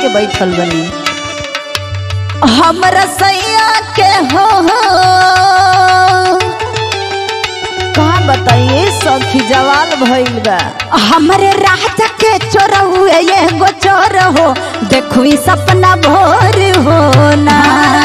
के बैठल बनी हमरा सैया के हो कहा बताइए सखी जवाल भइल बा हमरे रात के चोर हुए ये गो चोर हो देखू ई सपना भोर हो ना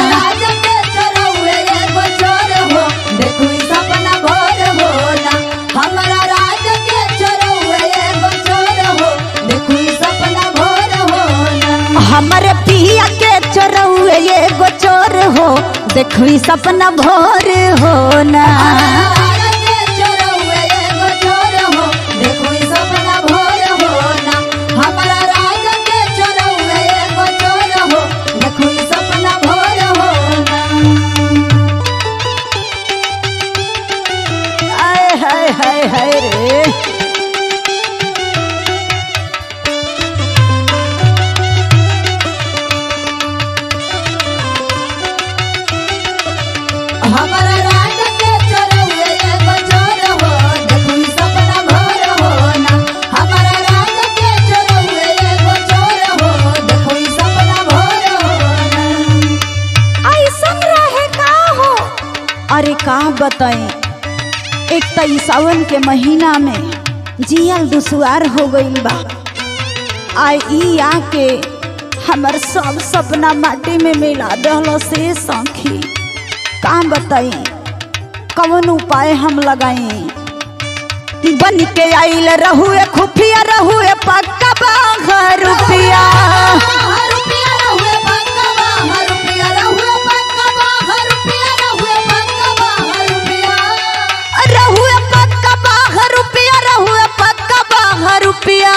हमरे पिया के चोर हुए ये गो चोर हो देखू ई सपना भोर हो ना आय हाय हाय हाय रे हमारा राज के चोरौए एगो चोर हो, देखू ई सपना भोर हो ना। हमारा राज के चोरौए एगो चोर हो, देखू ई सपना भोर हो ना। ऐसन रहे का हो अरे का बताएं एक त ई सावन के महीना में जियल दुसुआर हो गईल बा आ ई आके हमर सब सपना माटी में मिला दहल से सखी का बताई कवन उपाय हम लगाई बन के आइल रहुए खुफिया रहुए पक्का बाघ रुपिया हर रुपया रहुए पक्का हर रुपया रहुए पक्का हर रुपया रहुए पक्का हर रुपया रहुए पक्का बाघ रुपिया रहुए पक्का बाघ रुपिया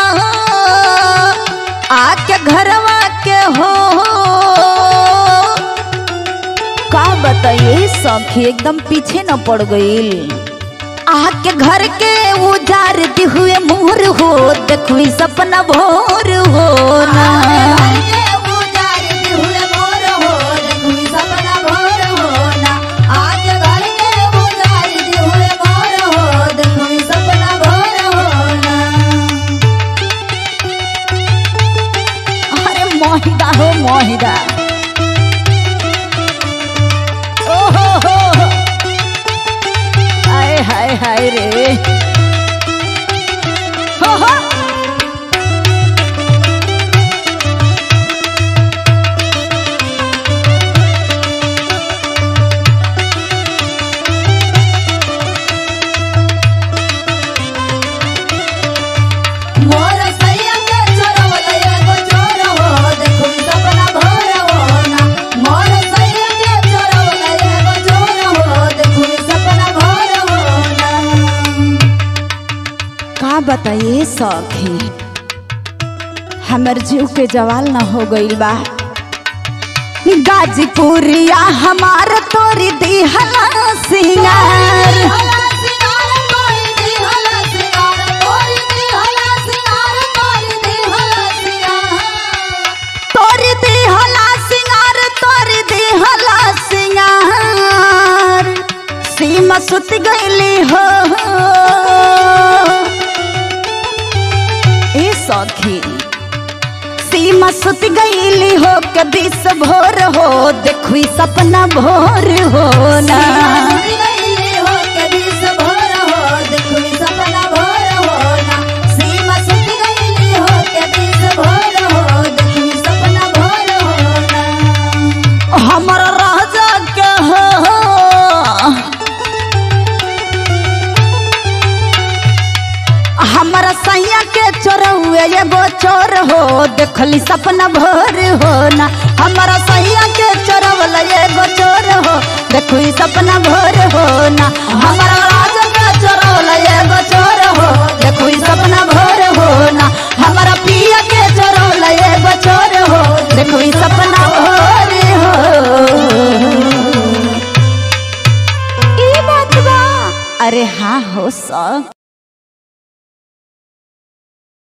आके घरवा के हो का बताइए सखी एकदम पीछे न पड़ गईल आके घर के उजार दी हुए मोर हो देखू ई सपना भोर हो ना घर के उजाड़ हुए मोर हो, देखू ई सपना भोर हो ना। आज घर के उजाड़ हुए मोर हो, देखू ई सपना भोर हो ना। अरे मोहिदा हो मोहिदा ओहो हो हाय हाय हाय रे हो हो मोर सैया के चोरवल एगो चोर हो, देखू ई सपना भोर हो ना। मोर सैया के चोरवल एगो चोर हो, देखू ई सपना भोर हो ना। का बताइए सखी हमर जीव के जवाल न हो गईल बा गाजीपुरिया हमार तोरी दिहला सिंगार हला सिंगार कोई दी हला सिंगार कोई दी हला सिंगार कोई दी हला सिंगार तोरी दिहला सिंगार तोरी दिहला सिंगार सीमा सुत गईली हो ए सखी सीमा सुत गईली हो के बीस भोर हो देखू ई सपना भोर हो ना सीमा गईले हो के दिस भोर हो देखू ई सपना भोर हो ना सीमा सुत गईले हो के दिस भोर हो देखू ई सपना भोर हो ना हमर राजा के हो हमारा सैया के चोर हुए एगो चोर हो देखली सपना भोर हो ना हमारा सैया के चोर वाला एगो चोर हो देखू ई सपना भोर हो ना हमारा राजा के चोर वाला एगो चोर हो देखू ई सपना भोर हो ना हमारा पिया के चोर वाला एगो चोर हो देखू ई सपना भोर हो ई बात बा अरे हाँ हो सब